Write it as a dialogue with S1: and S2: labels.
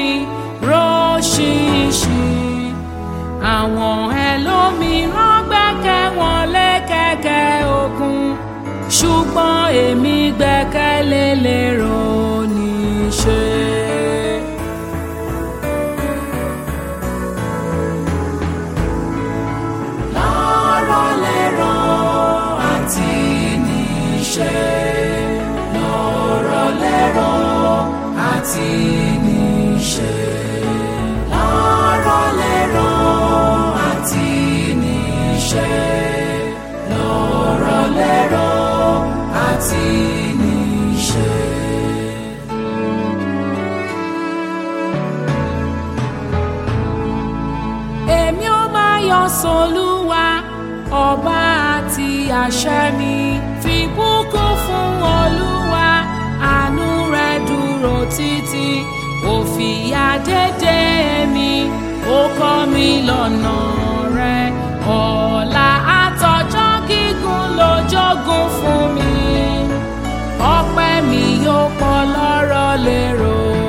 S1: mi róṣìṣì àwọn ẹlòmíràn gbẹ́kẹ̀ wọn lé kẹ̀kẹ́ òkun ṣùgbọ́n èmi gbẹ́kẹ̀lé lérò níṣẹ́. lọ́rọ̀ lérò àti níṣẹ́ lọ́rọ̀ lérò àti níṣẹ́ lọ́rọ̀ lérò àti níṣẹ́ lọ́rọ̀ lérò àti níṣẹ́. èmi ó máa yọ sọlúwa ọba àti àṣẹ mi fi bùkún fún olúwa àánú rẹ̀ dúró títí ó fìyà dédé mi ó kọ́ mi lọ́nà rẹ̀ ọ̀la àtọjọ́ gígùn ló jogún fún mi ọpẹ́ mi yóò pọ̀ lọ́rọ̀ lérò